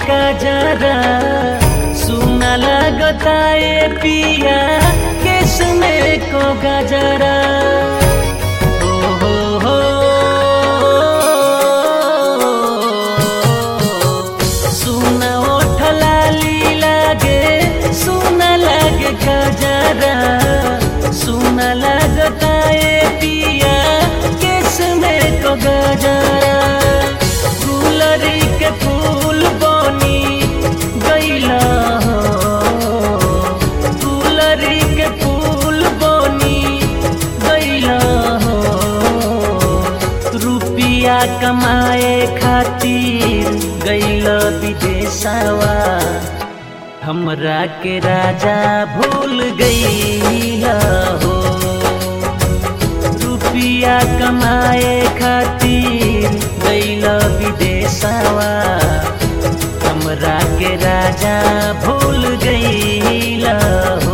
गजरा सुना लगता ए पिया केस में को गजरा ओ हो हो सुना ओठ लाली लागे सुना लागे गजरा सुना लगता ए पिया केस में को गजरा गुलरी के फूल बनी गैला हो गुलरी के फूल बनी गैला हो रुपिया कमाए खातिर गैल विदेशवा हमरा के राजा भूल गैला हो रुपिया कमाए खातिर गैल विदेशवा हमरा के राजा भूल गैला हो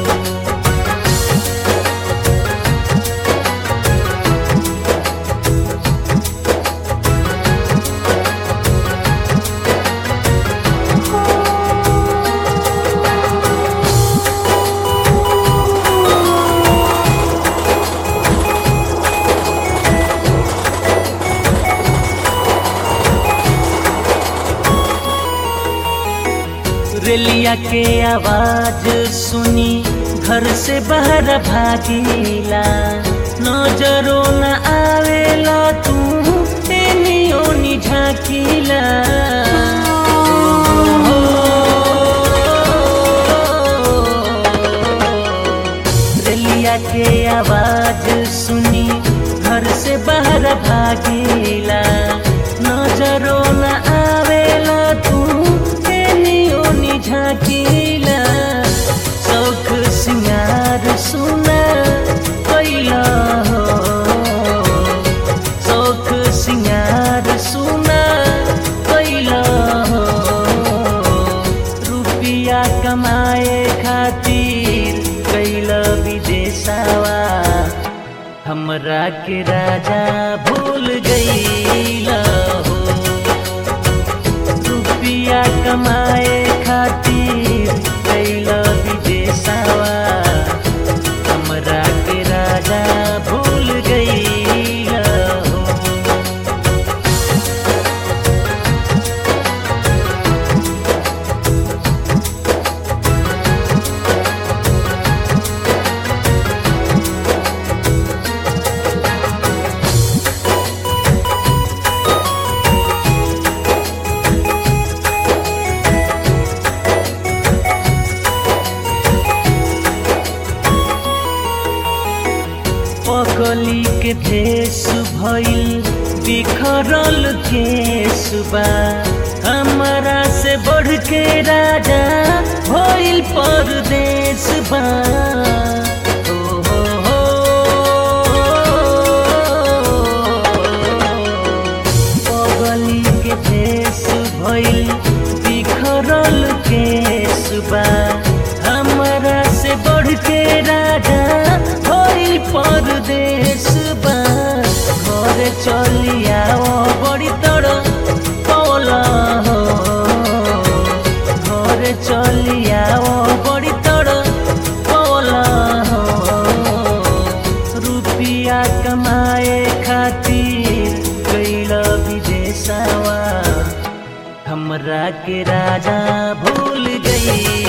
रेलिया के आवाज सुनी घर से बाहर भागीला नजरो न आवेला तू एनियो नि झाकीला रेलिया के आवाज सुनी घर से बाहर भागीला नजरो न आवेला तू एनियो नि झाकीला शौख सिंगार सुना कैला हो शौख सिंगार सुना कैला हो रुपिया कमाए खातिर कैला विदेशवा हमरा के राजा भूल गईला हो रुपिया कमाए खातिर कैला विदेशवा हमरा के राजा भूल गईला हो पगली के भेष भइल बिखरल केसबा हमरा से बढ़ के राजा भइल परदेश बा ओ हो हो पगली के भेष भइल बिखरल केसबा हमरा से बढ़ के राजा भइल परदेश बा घर चलिया बड़ी तर कौला हो घर चलिया बड़ी तर कौला हो रुपिया कमाए खातिर गैल विदेशवा हमरा के राजा भूल गई